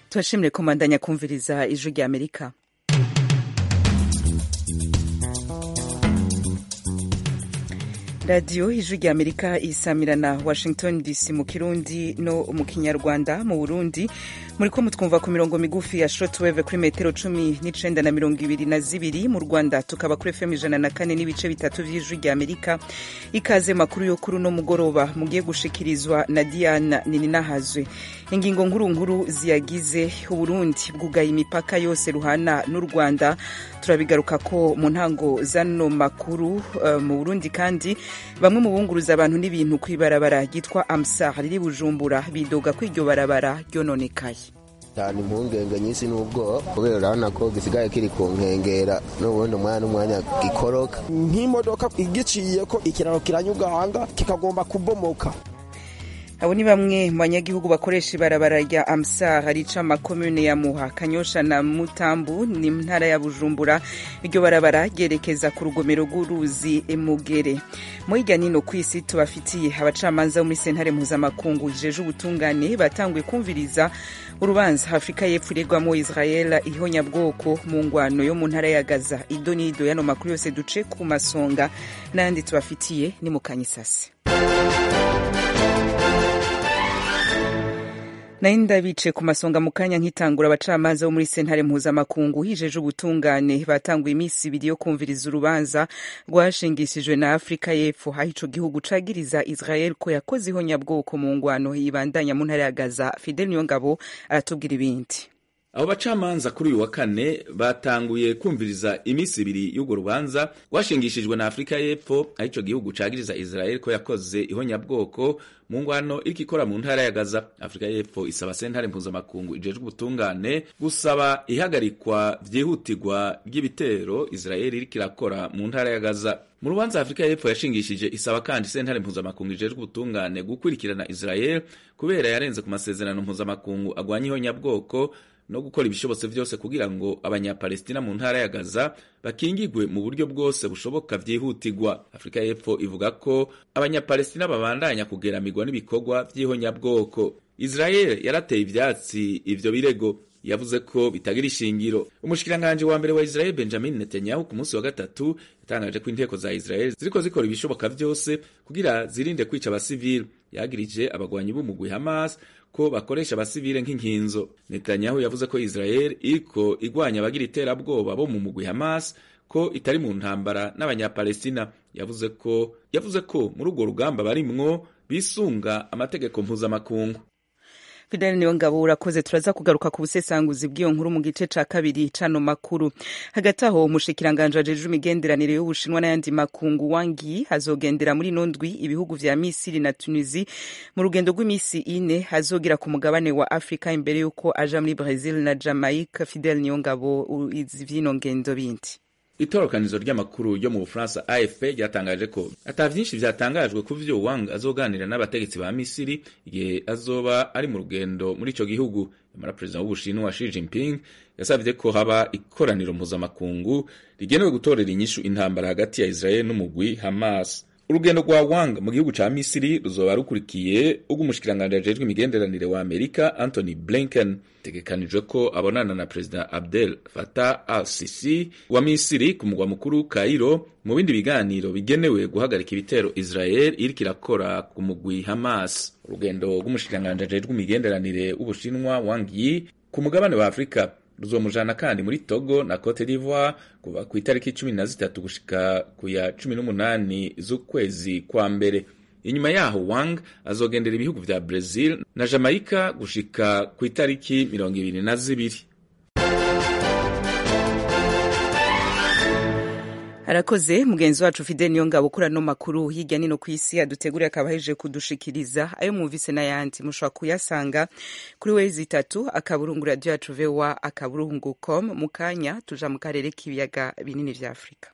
turashimire komandanya kumviriza ijwi rya amerika radiyo ijwi rya amerika isamirana washington dc mu kirundi no mu kinyarwanda mu burundi muri ko mutwumva ku mirongo migufi ya shortwave kuri metero cumi n'icenda na mirongo ibiri na zibiri mu rwanda tukaba kuri fm ijana na kane n'ibice bitatu vy'ijwi rya amerika ikaze makuru yo kuri uno mugoroba mugiye gushikirizwa na diana nininahazwe ingingo nkuru nkuru ziyagize uburundi bwugaye imipaka yose ruhana n'u rwanda turabigaruka ko mu ntango zano makuru uh, mu burundi kandi bamwe mu bunguruza abantu n'ibintu kw'ibarabara ryitwa amsar riri bujumbura bidoga ko iryo barabara ryononekaye cyane impungenge nyinshi n'ubwoba kubera urabona ko gisigaye kiri ku nkengera n'ubundi umwanya n'umwanya gikoroka nk'imodoka igiciye ko ikiraro kiranyuganga kikagomba kubomoka abo ni bamwe mu banyagihugu bakoresha ibarabara rya amsar rica amakomune ya muha kanyosha na mutambu ni ntara ya bujumbura iryo barabara ryerekeza ku rugomero rw'uruzi mugere mu hirya nino ku isi tubafitiye abacamanza bo muri sentare mpuzamakungu ijeje ubutungane batanguye kumviriza urubanza afurika y'epfo iregwamo israel ihonyabwoko mu ngwano yo mu ntara ya gaza ido n'ido yano makuru yose duce ku masonga n'ayandi tubafitiye ni mu kanyisasi nayo ndabice ku masonga mu kanya nkitangura abacamanza bo muri sentare mpuzamakungu hijeje ubutungane batanguye iminsi ibiri yo kumviriza urubanza rwashingishijwe na afurika y'epfo aho ico gihugu cagiriza israel ko yakoze ihonyabwoko mu ngwano yibandanya mu ntara ya gaza fidel niyongabo aratubwira ibindi abo bacamanza kuri uyu wa kane batanguye kumviriza iminsi ibiri y'urwo rubanza rwashingishijwe na afurika y'epfo aho ico gihugu cagiriza israel ko yakoze ihonyabwoko mu ngwano iriko ikora mu ntara ya gaza afurika y'epfo isaba sentare mpuzamakungu ijejwe ubutungane gusaba ihagarikwa vyihutirwa ry'ibitero israel iriko irakora mu ntara ya gaza mu rubanza afurika y'epfo yashingishije isaba kandi sentare mpuzamakungu ijejwe ubutungane gukurikirana israel kubera yarenze ku masezerano mpuzamakungu agwanya ihonyabwoko no gukora ibishobotse vyose kugira ngo abanyapalestina mu ntara ya gaza bakingigwe mu buryo bwose bushoboka vyihutirwa afurika y'epfo ivuga ko abanyapalestina babandanya kugeramirwa n'ibikorwa vy'ihonyabwoko israel yarateye ivyatsi ivyo birego yavuze ko bitagira ishingiro umushikiranganji wa mbere wa israel benjamin netanyahu ku munsi wa gatatu yatangaje ko inteko za israel ziriko zikora ibishoboka vyose kugira zirinde kwica abasivili yagirije abagwanyi b'umugwi hamas ko bakoresha abasivile nk'inkinzo netanyahu yavuze ko israel iriko igwanya abagira iterabwoba bo mu mugwi hamas ko itari mu ntambara n'abanyapalestina yavuze ko yavuze ko muri urwo rugamba barimwo bisunga amategeko mpuzamakungu fidel niyo ngabo urakoze turaza kugaruka ku busesanguzi bw'iyo nkuru mu gice ca kabiri cano makuru hagati aho umushikiranganje wajejwe imigenderanire y'ubushinwa n'ayandi makungu wangi hazogendera muri ino ndwi ibihugu vya misiri na tunisi mu rugendo rw'imisi ine hazogira ku mugabane wa afurika imbere y'uko aja muri brazil na jamaica fidel niyo ngabo izi vy'ino ngendo bindi itorokanizo ry'amakuru yo mu bufaransa afp ryatangaje ko ata vyinshi vyatangajwe ku vyo wang azoganira n'abategetsi ba misiri igihe azoba ari mu rugendo muri ico gihugu nyamara perezida w'ubushinwa Xi Jinping yasavye ko haba ikoraniro mpuzamakungu rigenewe gutorera inyishu intambara hagati ya israel n'umugwi hamas urugendo rwa wang mu gihugu ca misiri ruzoba rukurikiye ubw'umushikiranganji ajejwe imigenderanire wa amerika anthony blinken tegekanijwe ko abonana na perezida abdel fatah al sisi wa misiri ku mugwa mukuru kairo mu bindi biganiro bigenewe guhagarika ibitero israel iriko irakora ku mugwi hamas urugendo rw'umushikiranganji ajejwe imigenderanire w'ubushinwa wang yi ku mugabane wa afurika ruzomujana kandi muri Togo na Cote d'Ivoire kuva ku itariki cumi na zitatu gushika ku ya cumi n'umunani z'ukwezi kwa mbere inyuma yaho Wang azogendera ibihugu vya Brazil na Jamaica gushika ku itariki mirongo ibiri na zibiri arakoze mugenzi wacu fidel niyo ngabo kuri ano makuru hirya nino ku isi aduteguriye akaba ahejeje kudushikiriza ayo mwumvise n'ayandi mushobora kuyasanga kuri wezi itatu akaburungu radiyo yacu voa akaburungu com mu kanya tuja mu karere k'ibiyaga binini vya afurika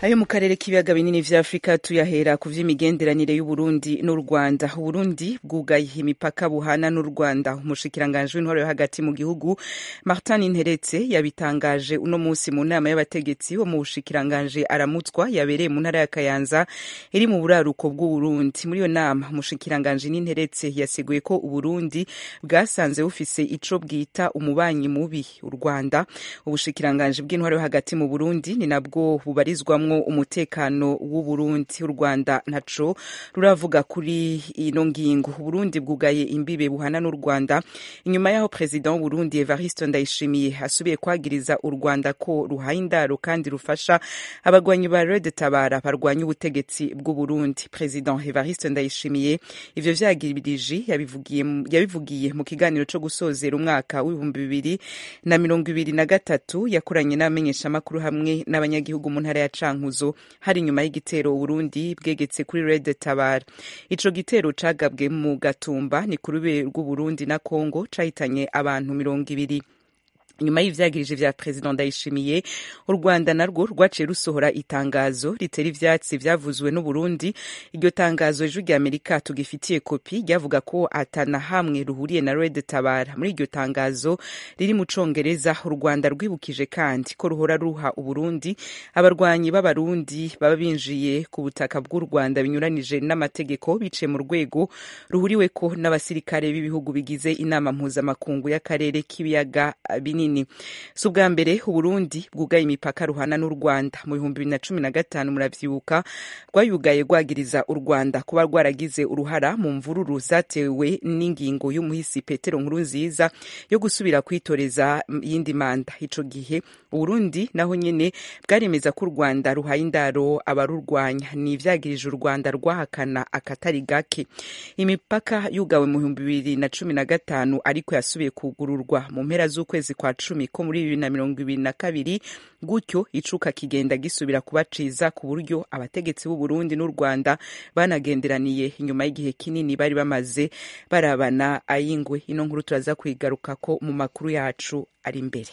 ayo mu karere k'ibiyaga binini vya afurika tuyahera ku vy'imigenderanire y'uburundi n'u rwanda uburundi bwugaye imipaka buhana n'u rwanda umushikiranganji w'intwaro yo hagati mu gihugu martin interetse yabitangaje uno munsi mu nama y'abategetsi wo mu bushikiranganji aramutswa yabereye mu ntara ya kayanza iri mu buraruko bw'uburundi muri iyo nama umushikiranganji n'interetse yasiguye ko uburundi bwasanze bufise ico bwita umubanyi mubi u rwanda ubushikiranganji bw'intwaro yo hagati mu burundi ni nabwo bubarizwamwo umutekano w'uburundi u rwanda ntaco ruravuga kuri ino ngingo uburundi bwugaye imbibe buhana n'u rwanda inyuma y'aho perezida w'uburundi evariste ndayishimiye asubiye kwagiriza u rwanda ko ruhaye indaro kandi rufasha abagwanyi ba red tabara barwanya ubutegetsi bw'uburundi perezida evariste ndayishimiye ivyo vyagirije yabivugiye mu kiganiro co gusozera umwaka w'ibihumbi bibiri na mirongo ibiri na gatatu yakoranye n'abamenyeshamakuru hamwe n'abanyagihugu mu ntara ya cankuzo hari inyuma y'igitero uburundi bwegetse kuri red tabara ico gitero cagabwe mu gatumba ni ku rube rw'uburundi na congo cahitanye abantu mirongo ibiri nyuma y'ivyagirije vya perezida ndayishimiye u rwanda narwo rwaciye rusohora itangazo ritera ivyatsi vyavuzwe n'uburundi iryo tangazo ejo rya amerika tugifitiye kopi ryavuga ko atana hamwe ruhuriye na red tabara muri iryo tangazo riri mu congereza u rwanda rwibukije kandi ko ruhora ruha uburundi abarwanyi b'abarundi baba binjiye ku butaka bw'u rwanda binyuranije n'amategeko biciye mu rwego ruhuriweko n'abasirikare b'ibihugu bigize inama mpuzamakungu y'akarere k'ibiyaga binini si ubwa mbere uburundi bwugaye imipaka ruhana n'u rwanda mu bihumbi bibiri na cumi na gatanu muravyibuka rwayugaye rwagiriza u rwanda kuba rwaragize uruhara mu mvururu zatewe n'ingingo y'umuhisi petero nkuru nziza yo gusubira kwitoreza yindi manda ico gihe uburundi naho nyene bwaremeza ko u rwanda ruhaye indaro abarurwanya ni ivyagirije u rwanda rwahakana akatari gake imipaka yugawe mu bihumbi bibiri na cumi na gatanu ariko yasubiye kugururwa mu mpera z'ukwezi kwa cumi ko muri bibiri na mirongo ibiri na kabiri gutyo icuka kigenda gisubira kuba ciza ku buryo abategetsi b'u Burundi n'u Rwanda banagenderaniye inyuma y'igihe kinini bari bamaze barabana ayingwe ino nkuru turaza kwigaruka ko mu makuru yacu ari imbere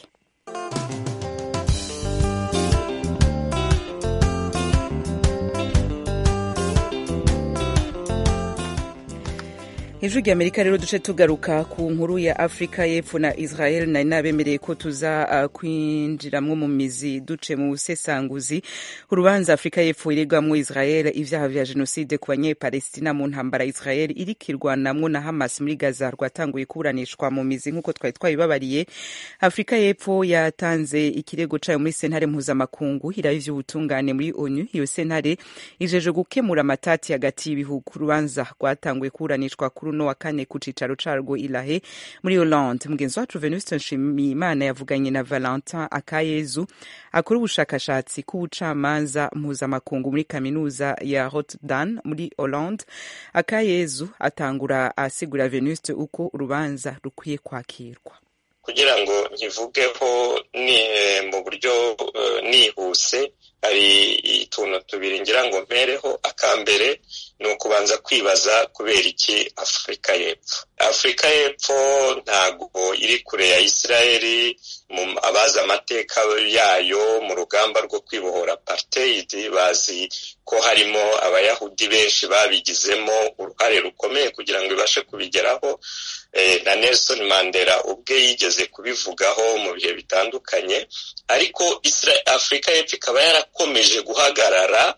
ijwi rya amerika rero duce tugaruka ku nkuru ya afurika y'epfo na israel nari nabemereye ko tuza uh, kwinjiramwo mu mizi duce mu busesanguzi urubanza afurika y'epfo iregwamwo israel ivyaha vya jenoside ku banyepalestina mu ntambara israel iriko irwanamwo na hamas muri gaza rwatanguye kuburanishwa mu mizi nk'uko twari twabibabariye afurika y'epfo yatanze ikirego cayo muri sentare mpuzamakungu iraba ivy'ubutungane muri onu iyo sentare ijeje gukemura amatati hagati y'ibihugu urubanza rwatanguye kuburanishwa kuri uno wa kane ku cicaro carwo ilahe muri Hollande mugenzi wacu Venuste Nshimiyimana yavuganye na Valentin Akayezu akora ubushakashatsi k'ubucamanza mpuzamakungu muri kaminuza ya Rotterdam muri Hollande Akayezu atangura asigura Venuste uko urubanza rukwiye kwakirwa kugira ngo nkivugeho ni mu buryo uh, nihuse hari utuntu tubiri ngira ngo mpereho akambere ni ukubanza kwibaza kubera iki afurika y'epfo afurika y'epfo ntabwo iri kure ya isirayeli abazi amateka yayo mu rugamba rwo kwibohora apartheid bazi ko harimo abayahudi benshi babigizemo uruhare rukomeye kugira ngo ibashe kubigeraho na Nelson Mandela ubwe yigeze kubivugaho mu bihe bitandukanye ariko afurika y'epfo ikaba yarakomeje guhagarara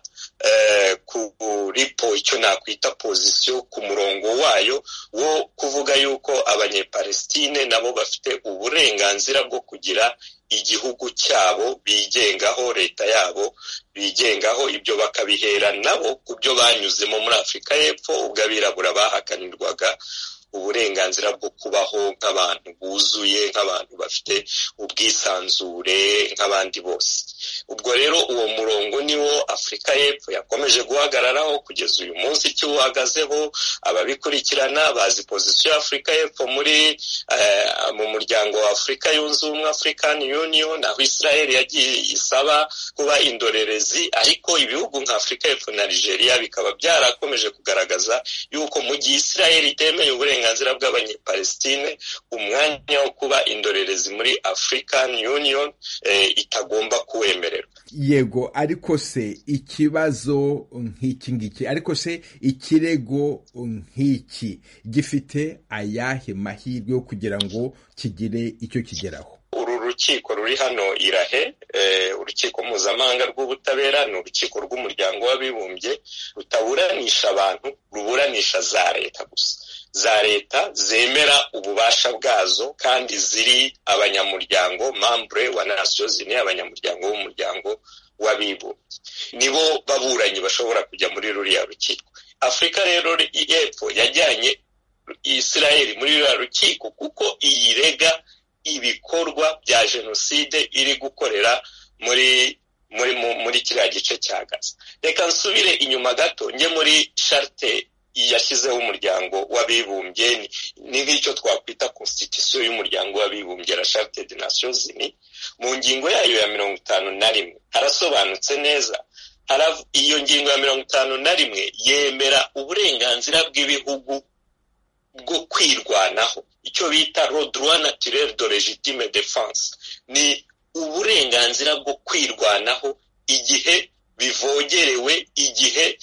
kuri po icyo nakwita pozisiyo ku murongo wayo wo kuvuga yuko abanyepalestine nabo bafite uburenganzira bwo kugira igihugu cyabo bigengaho leta yabo bigengaho ibyo bakabihera nabo ku byo banyuzemo muri afurika y'epfo ubwo abirabura bahakanirwaga uburenganzira bwo kubaho nk'abantu buzuye nk'abantu bafite ubwisanzure nk'abandi bose ubwo rero uwo murongo niwo afurika y'epfo yakomeje guhagararaho kugeza uyu munsi ikiwuhagazeho ababikurikirana bazi pozisiyo ya afurika y'epfo muri mu muryango wa afurika yunze ubumwe african union aho israel yagiye isaba kuba indorerezi ariko ibihugu nka afurika y'epfo na nigeria bikaba byarakomeje kugaragaza yuko mu gihe israel itemeye uburenganzira uburenganzira bw'abanyepalestine umwanya wo kuba indorerezi muri african union itagomba kuwemererwa yego ariko se ikibazo nk'iki ngiki ariko se ikirego nk'iki gifite ayahe mahirwe yo kugira ngo kigire icyo kigeraho uru rukiko ruri hano irahe urukiko mpuzamahanga rw'ubutabera ni urukiko rw'umuryango w'abibumbye rutaburanisha abantu ruburanisha za leta gusa za leta zemera ububasha bwazo kandi ziri abanyamuryango mambure wa nasiyo zine abanyamuryango b'umuryango w'abibumbye nibo baburanyi bashobora kujya muri ruriya rukiko afurika rero y'epfo yajyanye isirayeli muri ruriya rukiko kuko iyirega ibikorwa bya jenoside iri gukorera muri muri muri kiriya gice cya gaza reka nsubire inyuma gato njye muri sharite yashyizeho umuryango w'abibumbye ni nk'icyo twakwita constitution y'umuryango w'abibumbye la charte de nations unies mu ngingo yayo ya mirongo itanu na rimwe harasobanutse neza iyo ngingo ya mirongo itanu na rimwe yemera uburenganzira bw'ibihugu bwo kwirwanaho icyo bita droit naturel de legitime defense ni uburenganzira bwo kwirwanaho igihe bivogerewe igihe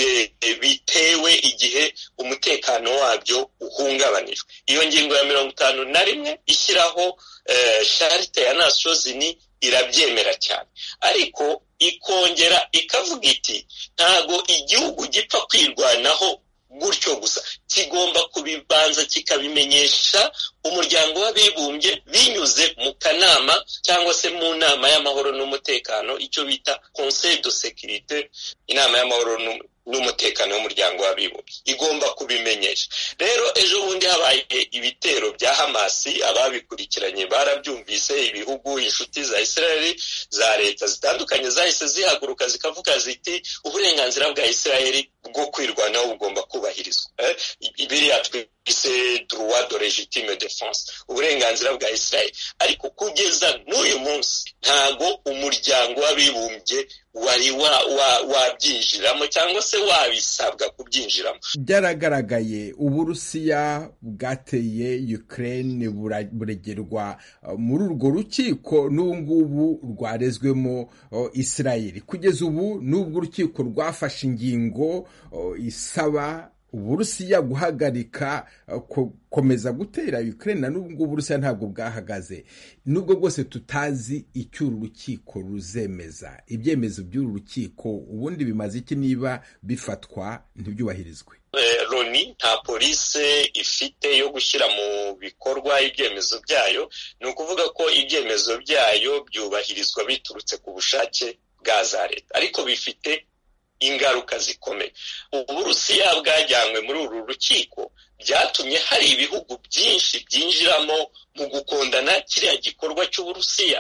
bitewe igihe umutekano wabyo uhungabanijwe iyo ngingo ya mirongo itanu na rimwe ishyiraho sharite ya nasiyo zini irabyemera cyane ariko ikongera ikavuga iti ntago igihugu gipfa kwirwanaho gutyo gusa kigomba kubibanza kikabimenyesha umuryango w'abibumbye binyuze mu kanama cyangwa se mu nama y'amahoro n'umutekano icyo bita conseil de sécurité inama y'amahoro n'umutekano w'umuryango w'abibumbye igomba kubimenyesha rero ejo bundi habaye ibitero bya hamasi ababikurikiranye barabyumvise ibihugu inshuti za israeli za leta zitandukanye zahise zihaguruka zikavuga ziti uburenganzira bwa israeli bwo kwirwanaho bugomba kubahirizwa biriya twise droit de legitime defense uburenganzira bwa israeli ariko kugeza n'uyu munsi ntago umuryango w'abibumbye wari wabyinjiramo cyangwa se wabisabwa kubyinjiramo byaragaragaye uburusiya bwateye ukraine buregerwa muri urwo rukiko n'ubu ngubu rwarezwemo israeli kugeza ubu n'ubwo urukiko rwafashe ingingo isaba uburusiya guhagarika gukomeza gutera ukraine na n'ubwo ngubu uburusiya ntabwo bwahagaze nubwo bwose tutazi icyo uru rukiko ruzemeza ibyemezo by'uru rukiko ubundi bimaze iki niba bifatwa ntibyubahirizwe loni nta polisi ifite yo gushyira mu bikorwa ibyemezo byayo ni ukuvuga ko ibyemezo byayo byubahirizwa biturutse ku bushake bwa za leta ariko bifite ingaruka zikomeye uburusiya bwajyanywe muri uru rukiko byatumye hari ibihugu byinshi byinjiramo mu gukundana kiriya gikorwa cy'uburusiya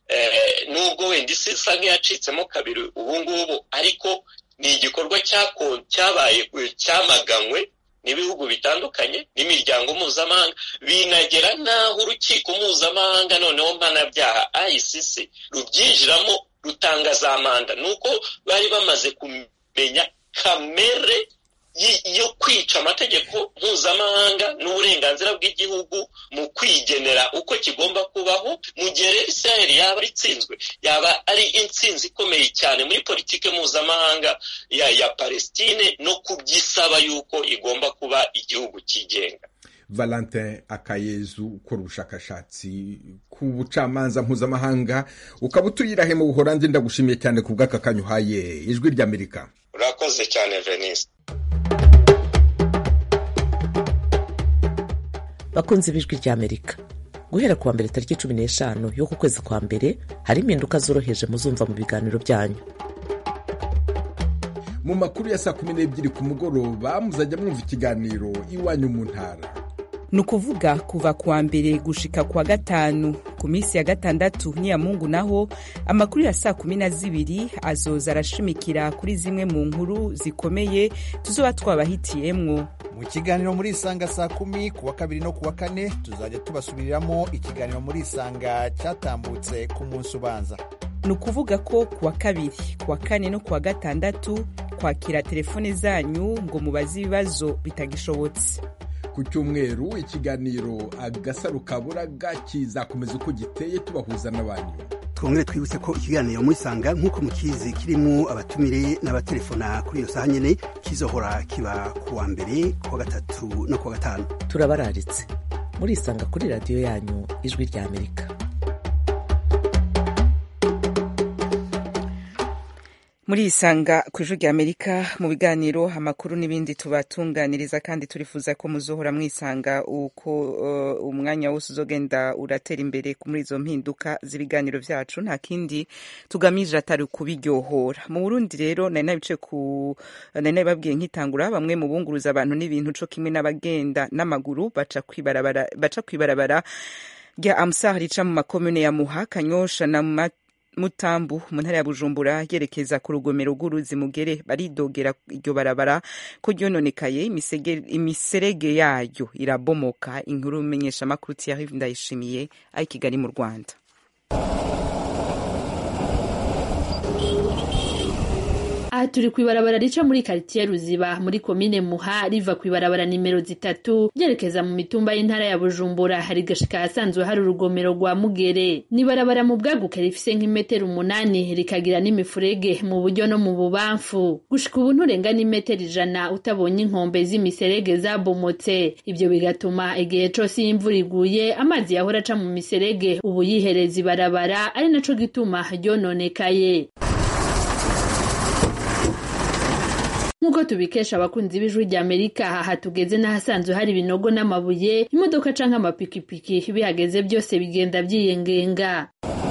nubwo wenda isi isa nk'iyacitsemo kabiri ubu ngubu ariko ni igikorwa cyabaye cyamaganywe n'ibihugu bitandukanye n'imiryango mpuzamahanga binagera n'aho urukiko mpuzamahanga noneho mpanabyaha ICC rubyinjiramo rutanga za manda ni uko bari bamaze kumenya kamere yo kwica amategeko mpuzamahanga n'uburenganzira bw'igihugu mu kwigenera uko kigomba kubaho mu gihe rero israel yaba itsinzwe yaba ari intsinzi ikomeye cyane muri politiki mpuzamahanga ya ya palestine no kubyisaba yuko igomba kuba igihugu cyigenga valentin akayezu ukora ubushakashatsi ku bucamanza mpuzamahanga ukaba utuyirahe mu buhorandi ndagushimiye cyane ku bw'aka kanya uhaye ijwi ry'amerika urakoze cyane venise bakunze ibijwi ry'amerika guhera kuwa mbere tariki cumi n'eshanu y'uku kwezi kwa mbere hari impinduka zoroheje muzumva mu biganiro byanyu mu makuru ya saa kumi n'ebyiri ku mugoroba muzajya mwumva ikiganiro iwanyu mu ntara ni ukuvuga kuva kuwa mbere gushika kuwa gatanu ku minsi ya gatandatu n'iyamungu naho amakuru ya saa kumi na zibiri azoza arashimikira kuri zimwe mu nkuru zikomeye tuzoba twabahitiyemwo mu kiganiro muri isanga saa kumi ku wa kabiri no ku wa kane tuzajya tubasubiriramo ikiganiro muri isanga cyatambutse ku munsi ubanza ni ukuvuga ko ku wa kabiri ku wa kane no ku wa gatandatu kwakira telefone zanyu ngo mubaze ibibazo bitagishobotse ku cyumweru ikiganiro agasaro kaburaga kizakomeza uko giteye tubahuza n'abantu twongere twibutse ko ikiganiro murisanga nk'uko mukizi kirimo abatumire n'abatelefona kuri iyo saha nyene kizohora kiba ku wa mbere ku wa gatatu no ku wa gatanu turabararitse murisanga kuri radiyo yanyu ijwi rya amerika muri isanga ku ijwi rya amerika mu biganiro amakuru n'ibindi tubatunganiriza kandi turifuza ko muzohora mwisanga uko uh, umwanya wose uzogenda uratera imbere muri izo mpinduka z'ibiganiro vyacu nta kindi tugamije atari kubiryohora mu burundi rero nari nabice ku nari nabibabwiye nkitangura bamwe mu bunguruza abantu n'ibintu co kimwe n'abagenda n'amaguru baca kwibarabara baca kwibarabara rya amsar rica mu makomune ya muha kanyosha na mat mutambu mu ntara ya bujumbura yerekeza ku rugomero rw'uruzi mugere baridogera iryo barabara ko ryononekaye imiserege yayo irabomoka inkuru menyesha amakuru Thierry Ndayishimiye ari Kigali mu Rwanda aha turi ku ibarabara rica muri karitiye ruziba muri komine muha riva ku ibarabara nimero zitatu ryerekeza mu mitumba y'intara ya bujumbura hari gashika ahasanzwe hari urugomero rwa mugere ni ibarabara mu bwaguke rifise nk'imetero umunani rikagira n'imifurege mu buryo no mu bubamfu gushika ubu nturenga n'imetero ijana utabonye inkombe z'imiserege zabomotse ibyo bigatuma igihe cose iyo imvura iguye amazi yahora aca mu miserege ubu yihereza ibarabara ari naco gituma ryononekaye nk'uko tubikesha abakunzi b'ijwi rya amerika aha tugeze n'ahasanzwe hari ibinogo n'amabuye imodoka canke amapikipiki bihageze byose bigenda byiyengenga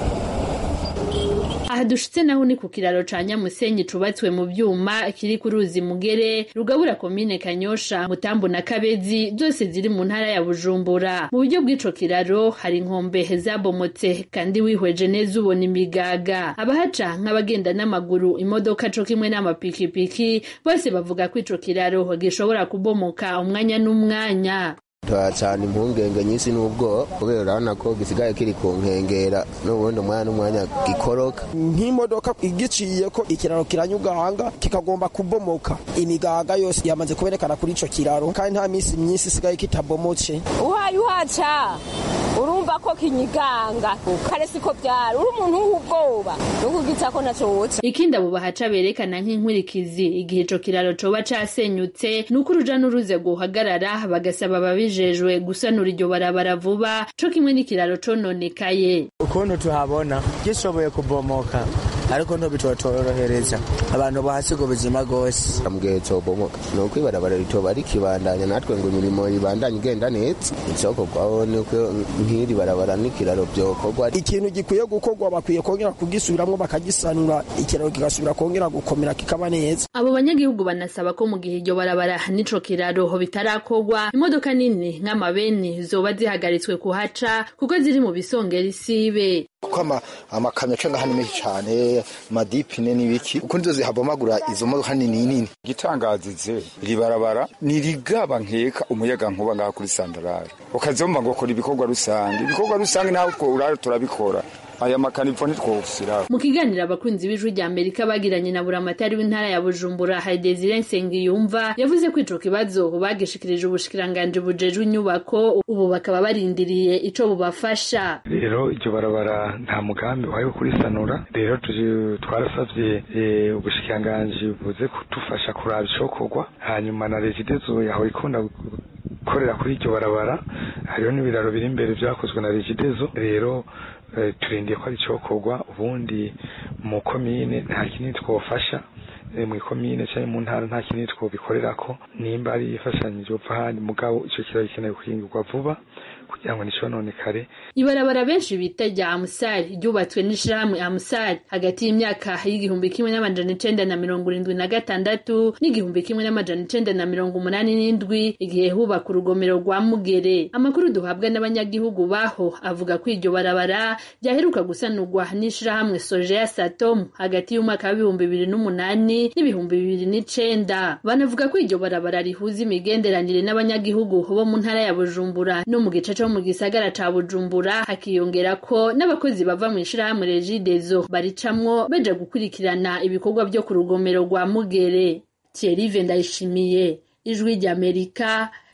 aha dushitse naho ni ku kiraro ca nyamusenyi cubatswe mu vyuma kiri ku ruzi mugere rugabura komine kanyosha mutambu na kabezi zose ziri mu ntara ya bujumbura mu buryo bw'ico kiraro hari inkombe zabomotse kandi wihweje neza ubona imigaga abahaca nk'abagenda n'amaguru imodoka co kimwe n'amapikipiki bose bavuga ko ico kiraro gishobora kubomoka umwanya n'umwanya turacana impungenge nyinshi n'ubwoba kubera urabona ko gisigaye kiri ku nkengera n'ubundi umwanya n'umwanya gikoroka nk'imodoka igiciye ko ikiraro kiranyuganga kikagomba kubomoka imigaga yose yamaze kuberekana kuri ico kiraro kandi nta minsi myinshi isigaye kitabomotse uhaye uhaca urumva ko kinyiganga kare siko byari uri umuntu w'ubwoba nukugiza ko naco woca ikindi abo bahaca berekana nk'inkurikizi igihe ico kiraro coba casenyutse nuko uruja n'uruze guhagarara bagasaba ababijejwe gusanura iryo barabara vuba co kimwe n'ikiraro cononekaye ukuntu tuhabona gishoboye kubomoka ariko ntibitotorohereza abantu bahasiga ubuzima rwose ambwiye cobomoka ni uko ibarabara ritoba rikibandanya natwe ngo imirimo ibandanye igenda neza icokorwaho nuko nk'iri barabara n'ikiraro vyokorwa ikintu gikwiye gukorwa bakwiye kongera kugisubiramwo bakagisanura ikiraro kigasubira kongera gukomera kikaba neza abo banyagihugu banasaba ko mu gihe iryo barabara n'ico kiraro bitarakorwa imodoka nini nk'amabeni zoba zihagaritswe kuhaca kuko ziri mu bisongera isibe kuko amakamyo aca ngaha ni menshi cane amadipine n'ibiki kuko nizo zihabomagura izo modoka nini nini igitangazize iri barabara ni rigaba nkeka umuyaga nkuba ngaha kuri sandarari ukazomba ngo kora ibikorwa rusange ibikorwa rusange nawe urare turabikora aya makanivo ntitwosiraho mu kiganiro abakunzi b'ijwi rya amerika bagiranye na buramatari w'intara ya bujumbura hari desire nsengiyumva yavuze ko ico kibazo bagishikirije ubushikiranganji bujejwe inyubako ubu bakaba barindiriye ico bubafasha rero iryo barabara nta mugambi wayo kurisanura rero twarasavye ubushikiranganji buze kudufasha kuraba icokorwa hanyuma na regidezo yahora ikunda gukorera kuri iryo barabara hariho n'ibiraro biri imbere vyakozwe na regidezo rero turindiye ko ari icokorwa ubundi mu komine nta kinini twofasha mu ikomine cyangwa mu ntara nta kinini twobikorerako nimba ari ifashanyije upfa ahandi mugabo ico kiraro gikeneye guhingurwa vuba kugira ngo nticononekare ibarabara benshi bita rya amusari ryubatswe n'ishirahamwe amusari hagati y'imyaka y'igihumbi kimwe n'amajana icenda na mirongo irindwi na gatandatu n'igihumbi kimwe n'amajana icenda na mirongo umunani n'indwi igihe hubaka urugomero rwa mugere amakuru duhabwa n'abanyagihugu baho avuga ko iryo barabara ryaheruka gusanurwa n'ishirahamwe soje ya satom hagati y'umwaka w'ibihumbi bibiri n'umunani n'ibihumbi bibiri n'icenda banavuga ko iryo barabara rihuza imigenderanire n'abanyagihugu bo mu ntara ya bujumbura no mu gice co mu gisagara ca bujumbura hakiyongera ko n'abakozi bava mu ishirahamwe regidezo baricamwo baja gukurikirana ibikorwa vyo ku rugomero rwa mugere thierry ndayishimiye ijwi ry'amerika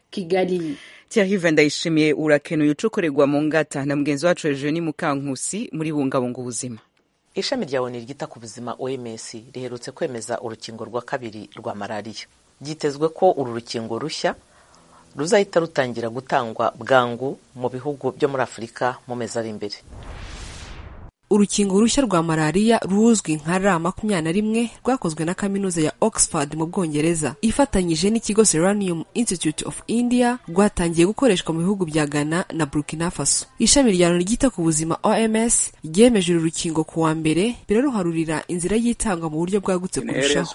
kigali Thierry Ndayishimiye urakenuye ucukorerwa mu ngata na mugenzi wacu Eugenie Mukankusi muri bungabunga ubuzima ishami rya oni ryita ku buzima oms riherutse kwemeza urukingo rwa kabiri rwa malariya byitezwe ko uru rukingo rushya ruzahita rutangira gutangwa bwangu mu bihugu byo muri afurika mu mezi ari imbere urukingo rushya rwa malariya ruzwi nka ra makumyabiri na rimwe rwakozwe na kaminuza ya oxford mu bwongereza ifatanyije n'ikigo seranium institute of india rwatangiye gukoreshwa mu bihugu bya ghana na burkina faso ishami rya loni ryita ku buzima oms ryemeje uru rukingo ku wa mbere biraruharurira inzira y'itangwa mu buryo bwagutse kurushaho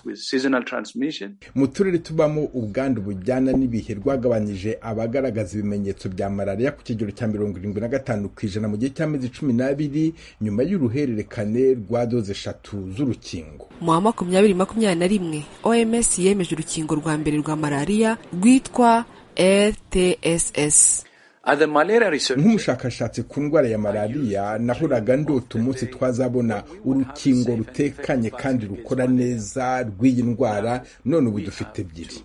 mu turere tubamo ubwandu bujyana n'ibihe rwagabanyije abagaragaza ibimenyetso bya malariya ku kigero cya mirongo irindwi na gatanu ku ijana mu gihe cy'amezi cumi n'abiri nyuma y'uruhererekane rwa doze eshatu z'urukingo mu wa makumyabiri makumyabiri na rimwe oms yemeje urukingo rwa mbere rwa malariya rwitwa rtss nk'umushakashatsi ku ndwara ya malariya nahoraga ndota umunsi twazabona urukingo rutekanye kandi rukora neza rw'iyi ndwara none ubu dufite ebyiri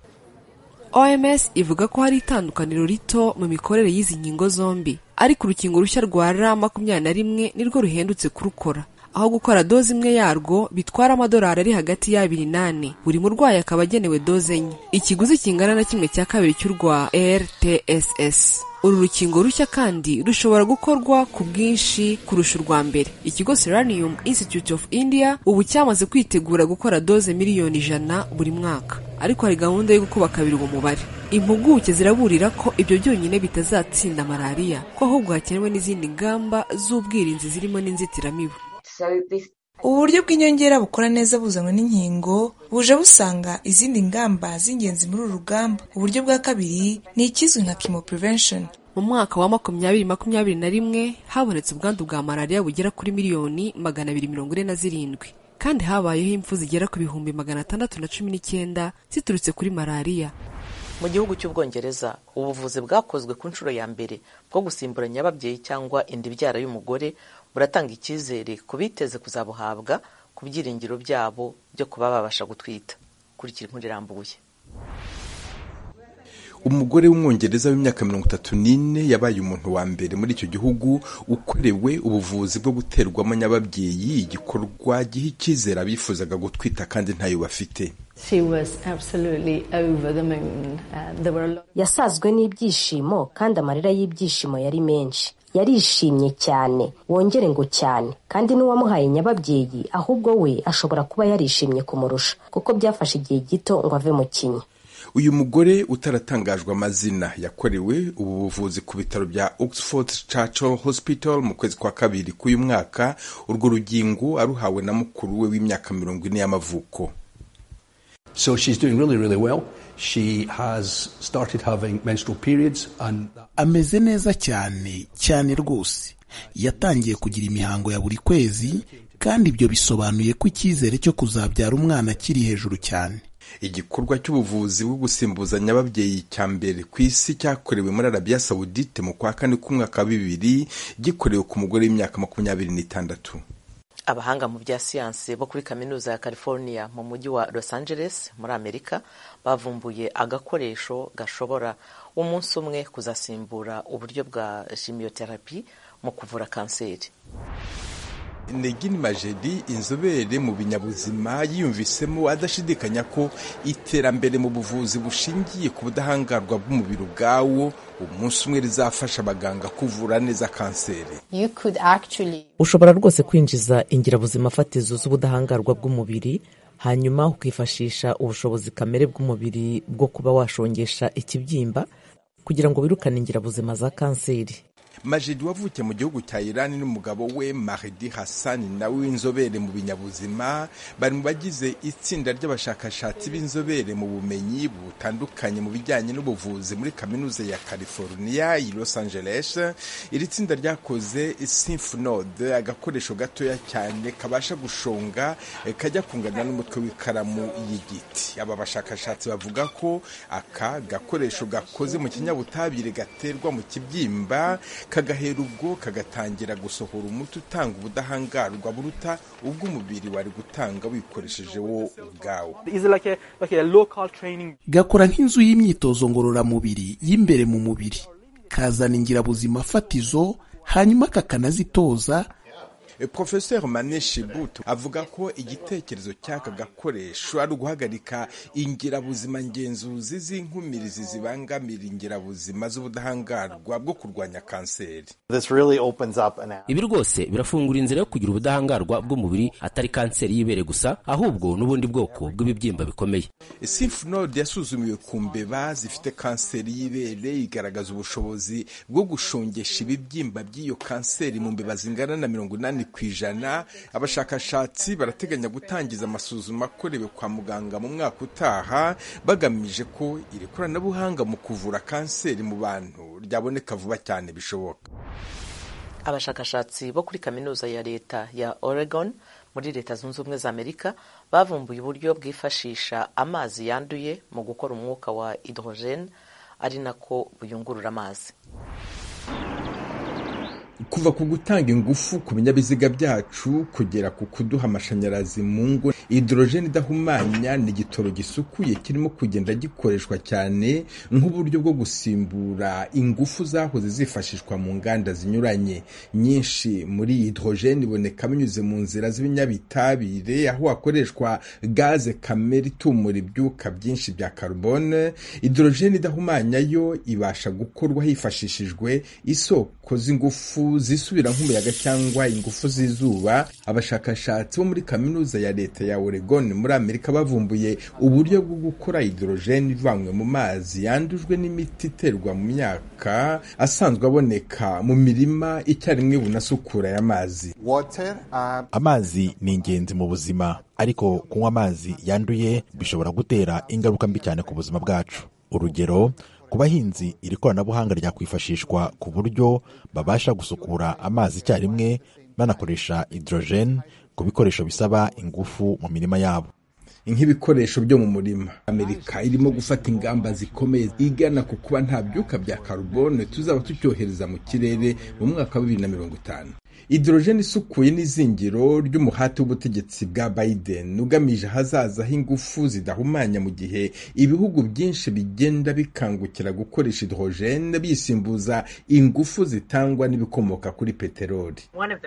oms ivuga ko hari itandukaniro rito mu mikorere y'izi nkingo zombi ariko urukingo rushya rwa ra makumyabiri na rimwe nirwo ruhendutse kurukora aho gukora doze imwe yarwo bitwara amadolari ari hagati y'abiri n'ane buri murwayi akaba agenewe doze enye ikiguzi kingana na kimwe cya kabiri cy'urwa rtss uru rukingo rushya kandi rushobora gukorwa ku bwinshi kurusha urwa mbere ikigo seranium institute of india ubu cyamaze kwitegura gukora doze miliyoni ijana buri mwaka ariko hari gahunda yo gukuba kabiri uwo mubare impuguke ziraburira ko ibyo byonyine bitazatsinda malariya ko ahubwo hakenewe n'izindi ngamba z'ubwirinzi zirimo n'inzitiramibu ubu buryo bw'inyongera bukora neza buzanwa n'inkingo buje busanga izindi ngamba z'ingenzi muri uru rugamba uburyo bwa kabiri ni ikizwi nka chemo prevention mu mwaka wa makumyabiri makumyabiri na rimwe habonetse ubwandu bwa malariya bugera kuri miliyoni magana abiri mirongo ine na zirindwi kandi habayeho impfu zigera ku bihumbi magana atandatu na cumi n'icyenda ziturutse kuri malariya mu gihugu cy'ubwongereza ubuvuzi bwakozwe ku nshuro ya mbere bwo gusimburanya ababyeyi cyangwa inda ibyara y'umugore buratanga icyizere ku biteze kuzabuhabwa ku byiringiro byabo byo kuba babasha gutwita kurikira inkuru irambuye umugore w'umwongereza w'imyaka mirongo itatu n'ine yabaye umuntu wa mbere muri icyo gihugu ukorewe ubuvuzi bwo guterwamo nyababyeyi igikorwa giha icyizere abifuzaga gutwita kandi ntayo bafite yasazwe n'ibyishimo kandi amarira y'ibyishimo yari menshi yarishimye cyane wongere ngo cyane kandi n'uwamuhaye nyababyeyi ahubwo we ashobora kuba yarishimye kumurusha kuko byafashe igihe gito ngo ave mu kinya uyu mugore utaratangajwe amazina yakorewe ubu buvuzi ku bitaro bya oxford churchill hospital mu kwezi kwa kabiri k'uyu mwaka urwo rugingo aruhawe na mukuru we w'imyaka mirongo ine y'amavuko So she's doing really, really well. She has started having menstrual periods and ameze neza cyane cyane rwose yatangiye kugira imihango ya buri kwezi kandi ibyo bisobanuye ko icyizere cyo kuzabyara umwana kiri hejuru cyane igikorwa cy'ubuvuzi bwo gusimbuza nyababyeyi cya mbere ku isi cyakorewe muri arabiya sawudite mu kwa kane k'umwaka wa bibiri gikorewe ku mugore w'imyaka makumyabiri n'itandatu abahanga mu bya siyansi bo kuri kaminuza ya california mu mujyi wa los angeles muri amerika bavumbuye agakoresho gashobora umunsi umwe kuzasimbura uburyo bwa chimiotherapy mu kuvura kanseri negini majedi inzobere mu binyabuzima yiyumvisemo adashidikanya ko iterambere mu buvuzi bushingiye ku budahangarwa bw'umubiri ubwawo umunsi umwe rizafasha abaganga kuvura neza kanseri ushobora rwose kwinjiza ingirabuzima fatizo z'ubudahangarwa bw'umubiri hanyuma ukifashisha ubushobozi kamere bw'umubiri bwo kuba washongesha ikibyimba kugira ngo wirukane ingirabuzima za kanseri majidi wavukiye mu gihugu cya irani n'umugabo we mahdi hassan nawe w'inzobere mu binyabuzima bari mu bagize itsinda ry'abashakashatsi b'inzobere mu bumenyi butandukanye mu bijyanye n'ubuvuzi muri kaminuza ya california i los angeles iri tsinda ryakoze symphonode agakoresho gatoya cyane kabasha gushonga kajya kungana n'umutwe w'ikaramu y'igiti aba bashakashatsi bavuga ko aka gakoresho gakoze mu kinyabutabire gaterwa mu kibyimba kagahera ubwo kagatangira gusohora umuti utanga ubudahangarwa buruta ubw'umubiri wari gutanga wikoresheje wo ubwawo gakora nk'inzu y'imyitozo ngororamubiri y'imbere mu mubiri kazana ingirabuzima fatizo hanyuma kakanazitoza profesor maneshi butu avuga ko igitekerezo cy'aka gakoresho ari uguhagarika ingirabuzima ngenzuzi z'inkumirizi zibangamira ingirabuzima z'ubudahangarwa bwo kurwanya kanseri ibi rwose birafungura inzira yo kugira ubudahangarwa bw'umubiri atari kanseri y'ibere gusa ahubwo n'ubundi bwoko bw'ibibyimba bikomeye simfonode yasuzumiwe ku mbeba zifite kanseri y'ibere igaragaza ubushobozi bwo gushongesha ibibyimba by'iyo kanseri mu mbeba zingana na mirongo inani ku ijana abashakashatsi barateganya gutangiza amasuzuma akorewe kwa muganga mu mwaka utaha bagamije ko iri koranabuhanga mu kuvura kanseri mu bantu ryaboneka vuba cyane bishoboka abashakashatsi bo kuri kaminuza ya leta ya Oregon muri leta zunze ubumwe za amerika bavumbuye uburyo bwifashisha amazi yanduye mu gukora umwuka wa hydrogen ari nako buyungurura amazi kuva ku gutanga ingufu ku binyabiziga byacu kugera ku kuduha amashanyarazi mu ngo hidorojeni idahumanya ni igitoro gisukuye kirimo kugenda gikoreshwa cyane nk'uburyo bwo gusimbura ingufu zahoze zifashishwa mu nganda zinyuranye nyinshi muri hidorojeni iboneka binyuze mu nzira z'ibinyabitabire aho hakoreshwa gaze kamere itumura ibyuka byinshi bya karubone hidorojeni idahumanya yo ibasha gukorwa hifashishijwe isoko z'ingufu zisubira nk'umuyaga cyangwa ingufu z'izuba abashakashatsi bo muri kaminuza ya leta ya Oregon muri Amerika bavumbuye uburyo bwo gukora hidrogene ivanywe mu mazi yandujwe n'imiti iterwa mu myaka asanzwe aboneka mu mirima icyarimwe bunasukura aya mazi amazi ni ingenzi mu buzima ariko kunywa amazi yanduye bishobora gutera ingaruka mbi cyane ku buzima bwacu urugero ku bahinzi iri koranabuhanga ryakwifashishwa ku buryo babasha gusukura amazi icyarimwe banakoresha hydrogen ku bikoresho bisaba ingufu mu mirima yabo nk'ibikoresho byo mu murima amerika irimo gufata ingamba zikomeye igana ku kuba nta byuka bya karubone tuzaba tucyohereza mu kirere mu mwaka wa bibiri na mirongo itanu hidrogene isukuye n'izingiro ry'umuhati w'ubutegetsi bwa Biden ugamije ahazaza h'ingufu zidahumanya mu gihe ibihugu byinshi bigenda bikangukira gukoresha hidrogene bisimbuza ingufu zitangwa n'ibikomoka kuri peteroli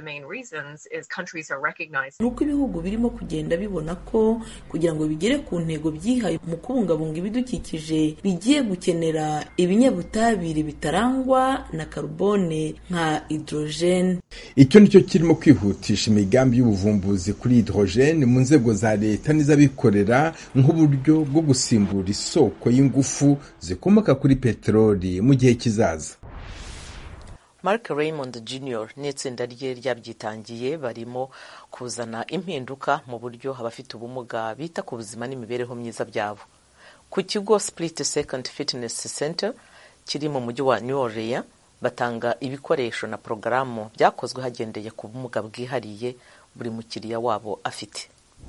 ni uko ibihugu birimo kugenda bibona ko kugira ngo bigere ku ntego byihaye mu kubungabunga ibidukikije bigiye gukenera ibinyabutabire bitarangwa na karubone nka hidrogene icyo nicyo kirimo kwihutisha imigambi y'ubuvumbuzi kuri hidrogene mu nzego za leta n'iz'abikorera nk'uburyo bwo gusimbura isoko y'ingufu zikomoka kuri peteroli mu gihe kizaza mark raymond jr n'itsinda rye ryabyitangiye barimo kuzana impinduka mu buryo abafite ubumuga bita ku buzima n'imibereho myiza byabo ku kigo split second fitness center kiri mu mujyi wa new orleans batanga ibikoresho na porogaramu byakozwe hagendeye ku bumuga bwihariye buri mukiriya wabo afite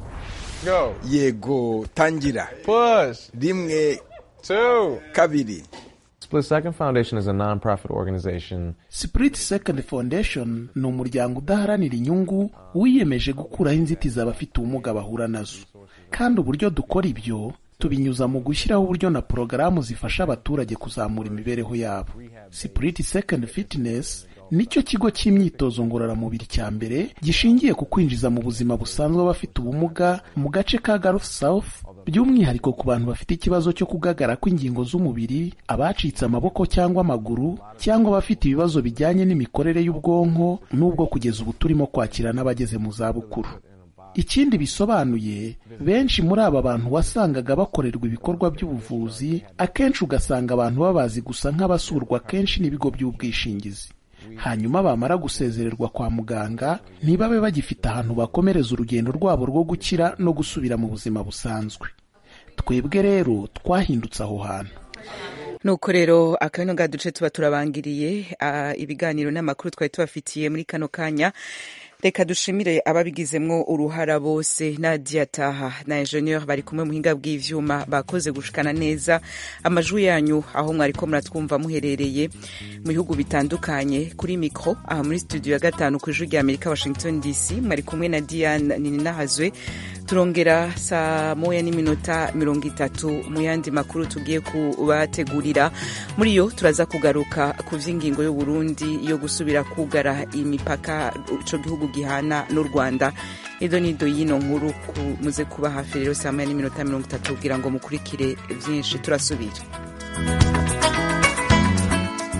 yego tangira rimwe kabiri Split Second Foundation is a non-profit organization. Split Second Foundation ni umuryango udaharanira inyungu wiyemeje gukuraho inzitizi abafite ubumuga bahura nazo kandi uburyo dukora ibyo tubinyuza mu gushyiraho uburyo na porogaramu zifasha abaturage kuzamura imibereho yabo Spirit Second Fitness nicyo kigo cy'imyitozo ngororamubiri cya mbere gishingiye ku kwinjiza mu buzima busanzwe abafite ubumuga mu gace ka Gulf South by'umwihariko ku bantu bafite ikibazo cyo kugagara kw'ingingo z'umubiri abacitse amaboko cyangwa amaguru cyangwa abafite ibibazo bijyanye n'imikorere y'ubwonko n'ubwo kugeza ubu turimo kwakira n'abageze mu zabukuru ikindi bisobanuye benshi muri aba bantu wasangaga bakorerwa ibikorwa by'ubuvuzi akenshi ugasanga abantu babazi gusa nk'abasurwa kenshi n'ibigo by'ubwishingizi hanyuma bamara gusezererwa kwa muganga ntibabe bagifite ahantu bakomereza urugendo rwabo rwo gukira no gusubira mu buzima busanzwe twebwe rero twahindutse aho hantu nuko rero akano ga duce tuba turabangiriye ibiganiro n'amakuru twari tubafitiye muri kano kanya reka dushimire ababigizemwo uruhara bose nadia taha na ingenieur bari kumwe muhinga bw'ivyuma bakoze gushikana neza amajwi yanyu aho mwariko muratwumva muherereye mu bihugu bitandukanye kuri mikro aha muri studio ya gatanu ku ijwi rya amerika washington dc mwari kumwe na diane nininahazwe turongera saa moya n'iminota mirongo itatu mu yandi makuru tugiye kubategurira muri yo turaza kugaruka ku vy'ingingo y'uburundi yo gusubira kugara imipaka ico gihugu gihana n'u rwanda ido nido y'ino nkuru muze kuba hafi rero saa moya n'iminota mirongo itatu kugira ngo mukurikire vyinshi turasubira